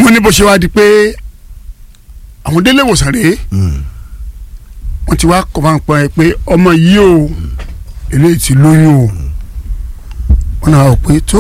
wọ́n ní bó ṣe wá di pé àwọn délé ìwòsàn rèé Mm. wọ́n ti wá kọ́ máa ń pọn ẹ pé ọmọ yìí o eléyìí ti lóyún o wọ́n náà wò pé tó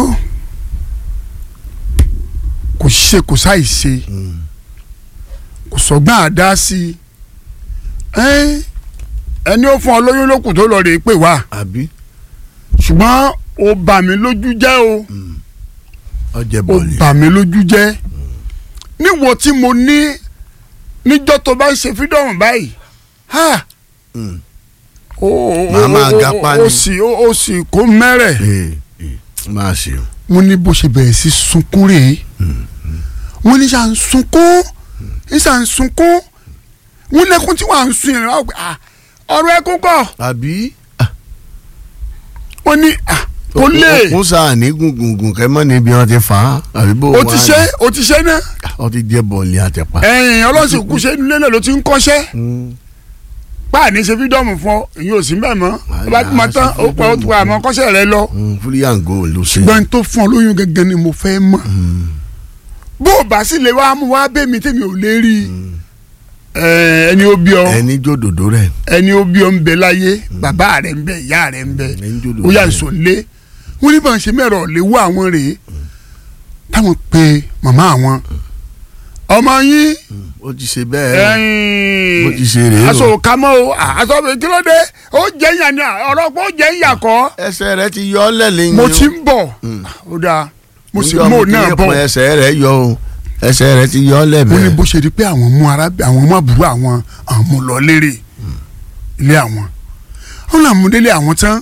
kò ṣe kò sáì ṣe Mm. kò sọgbọ́n àdá sí i ẹ́n, ẹni ó fún ọ lóyún lókùn tó lọ rèé pè wá àbí ṣùgbọ́n ó bà mí lójú jẹ́ o ọjẹ ó bọọlì. bà mí lójú jẹ́ níwò tí mo ní níjọ́ tó bá ń ṣe fídọ̀mù báyìí ha Mm. ó ó Màá máa ó- gapá ó ni. sì ó ó sì kó mẹ́rẹ̀ ee ee máa ṣe o. wọ́n ní bó ṣe bẹ̀rẹ̀ sí sunkún rèé wọ́n ní ṣà ń sunkún ní ṣà ń sunkún wọ́n lẹ́kún tí wọ́n à ń sun yẹn wọ́n á gbé, "Ah, ọ̀rọ̀ ẹkún kọ́ àbí. wọ́n ní "Ah, kò lè ó sáà ní gungungun kẹ́mọ́ níbi wọn ti fà á àbí bó o wà ti ní? ṣe o ti ṣe náà ó ti jẹ bọ̀ọ̀lì àtẹ̀pá. ẹ̀yìn ọlọ́sìn kú ṣe nílé náà ló ti ń kọ́ṣẹ́ Mm. páàní ṣe fídọ́ọ̀mù fún ọ èyí ò sí mbẹ́ mọ́ ó bá tún máa tán ó pẹ́ ó tún àmọ́ kọ́ṣẹ́ rẹ lọ Mm, fúlíyàngó ló ṣe. ṣùgbọ́n tó fún ọ lóyún gẹ́gẹ́ ni mo fẹ́ mọ̀ bó o bá sì lè wá mú wá bẹ́ẹ̀ mi tèmi ò lè rí i Ẹ̀, ẹni ó bí ọ ẹni jòdòdó rẹ. ẹni ó bí ọ ń bẹ láyé bàbá rẹ ń bẹ ìyá rẹ ń bẹ ẹni jòdòdó ó yà rẹ. sọ lé wọn ní bá ń ṣe mẹ́rọ̀ lè wá àwọn rèé táwọn pe màmá àwọn ọmọ yín ó ti ṣe bẹ́ẹ̀. bó ti ẹ̀yìn ṣe rèé o. aṣọ òkàmọ́ o aṣọ mi kí ló dé ó jẹ́ ìyà ni ọ̀rọ̀ pé ó jẹ́ ìyà kọ́ ẹsẹ̀ rẹ ti yọ ọ́ lẹ́lẹ́yìn mo o. ti ń bọ̀ ó dáa mo sì Níjọ́ mò ti náà yẹ bọ̀ pọ̀ ẹsẹ̀ rẹ yọ o ẹsẹ̀ rẹ ti yọ ọ́ wọ́n ní lẹ́bẹ̀ẹ́. bó ṣe di pé àwọn mú ara àwọn mú àbúrò àwọn àwọn mú lọ lérè ilé àwọn wọn là mú délé àwọn tán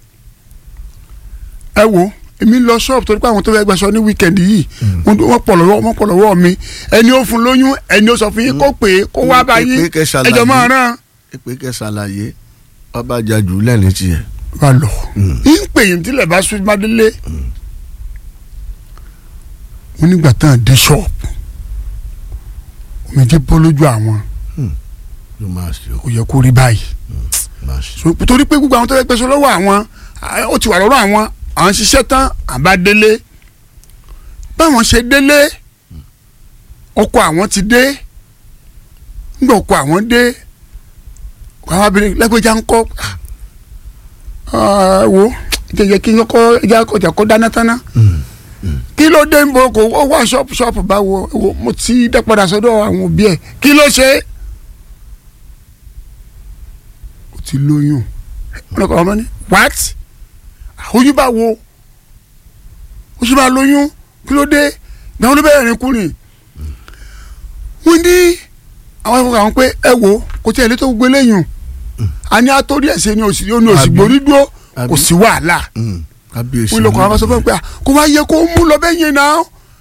ẹ wo èmi lọ ṣọ́ọ̀bù torí pé àwọn tó fẹ́ gbaṣọ ní wíkẹ̀ndì yìí wọ́n wọ́n pọ̀ lọ́wọ́ wọ́n pọ̀ lọ́wọ́ mi ẹni ó fún lóyún ẹni ó sọ fún yín kó pè é kó wá bá yín pé kẹ́ ṣàlàyé. ẹjọ́ máa rán pé kẹ́ ṣàlàyé ọba jàjù lẹ́ni tiẹ̀. wà lọ ń pè yín tílẹ̀ bá sún madélé wọ́n nígbà tán dé ṣọ́ọ̀bù omijé bọ́ lójú àwọn ló máa ṣe o kò yẹ kó rí báyìí máa ṣe. so torí pé gbogbo àwọn tó fẹ́ gbèsè lọ́wọ́ àwọn à, ó ti wà lọ́rọ̀ àwọn àwọn ṣiṣẹ́ tán àbá délé báwọn ṣe délé ọkọ àwọn ti dé nígbà ọkọ àwọn dé ọkọ àwọn abirin lẹ́gbẹ̀já ń kọ́ ah, wo jẹjẹ kí n kọ́ ẹja kọjá kó dáná tán ná kí ló dé nbọ kò ó wà ṣọ́ọ̀pù ṣọ́ọ̀pù báwo wo mo ti dá padà sọ́dọ̀ àwọn òbí ẹ̀ kí ló ṣe ó ti lóyún ọlọ́kọ̀ ọmọ ní what oyún bá wo ó sì máa lóyún kí ló dé gbàgbọ́n ló bẹ̀rẹ̀ rìn kúrìn wọ́n ní àwọn ẹ̀fọ́ àwọn pé ẹ wo kò tí ẹ̀ lé tó gbé lẹ́yìn a ní àtòrí ẹ̀sẹ̀ ni òsì ní òsì Àbí? gbòrí dúró Àbí? kò sí wàhálà Mm, kábíyèsí. wọ́n lọ́kọ̀ àwọn sọ fún mi pé à, kò wá yẹ kó mú lọ bẹ́ẹ̀ yẹn náà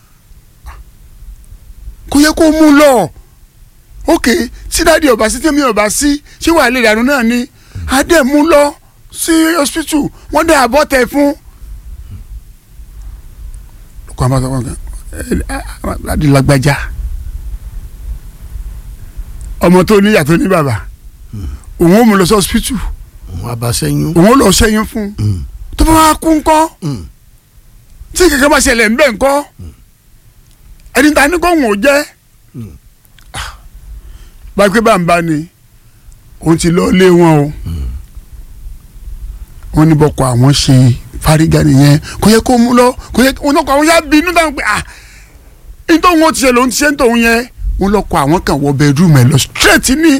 kò yẹ kó mú lọ ok tí dáàdi ọba sí tẹ́mi ọba sí ṣé wàá lè dànù náà ni adé mú lọ sí hospital wọ́n dá àbọ̀ tẹ̀ fún. lọ́kọ̀ àwọn sọ fún mi pé adi lágbájá ọmọ tó níyà tó ní bàbá òun ò mú lọ sí hospital òun abasẹ́yún. òun ò lọ ṣẹ́yìn fún Mm, tó bá wá kú ńkọ́ mm, tí kankan bá ṣẹlẹ̀ ńbẹ̀ ńkọ́ ẹni ta ni kò wọ́n jẹ́ bá pé bá ń bá ni òun ti lọ lé wọn o wọn ní bọkọ àwọn ṣe fárígá nìyẹn kò yẹ kó mú lọ kò yẹ wọn lọkọ àwọn yá bínú táwọn pé ah nítorí wọn ti ṣe lòun ti ṣe ń tòun yẹn wọn lọkọ àwọn kan wọ bẹẹdúmù ẹ lọ straight ní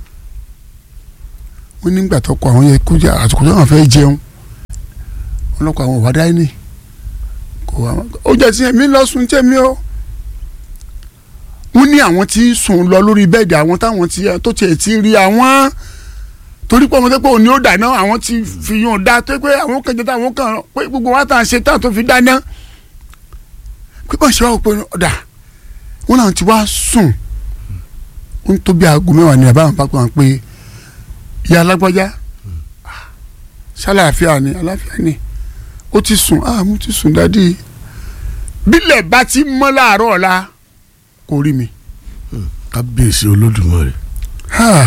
wọn nígbà tó kọ àwọn yẹ kó jẹ àsìkò tó wọn fẹ́ jẹun wọn lọkọ àwọn wà dáínì kò wá ó jẹ tiẹ̀ mi lọ sùn tiẹ̀ mi o wọ́n ní àwọn tí ń sùn lọ lórí bẹ́ẹ̀dì àwọn táwọn ti tó tiẹ̀ ti rí àwọn torí pé ọmọ tó pé òní ó dáná àwọn ti fi yún un dá tó pé àwọn kan jẹ táwọn kan pé gbogbo wa tàn ṣe tán tó fi dáná pípọ̀ ṣe wá wò pé ọ̀dà wọn làwọn ti wá sùn ó ń tó bí aago mẹ́wàá ní àbáwọn pápá wọn pé ìyá alágbájá ṣàlàáfíà ni àlàáfíà ni ó ti sùn ah mo ti sùn dádì bílẹ̀ bá ti mọ́ láàárọ̀ ọ̀la kò rí mi. kábíyèsí olódùmarè. Ah.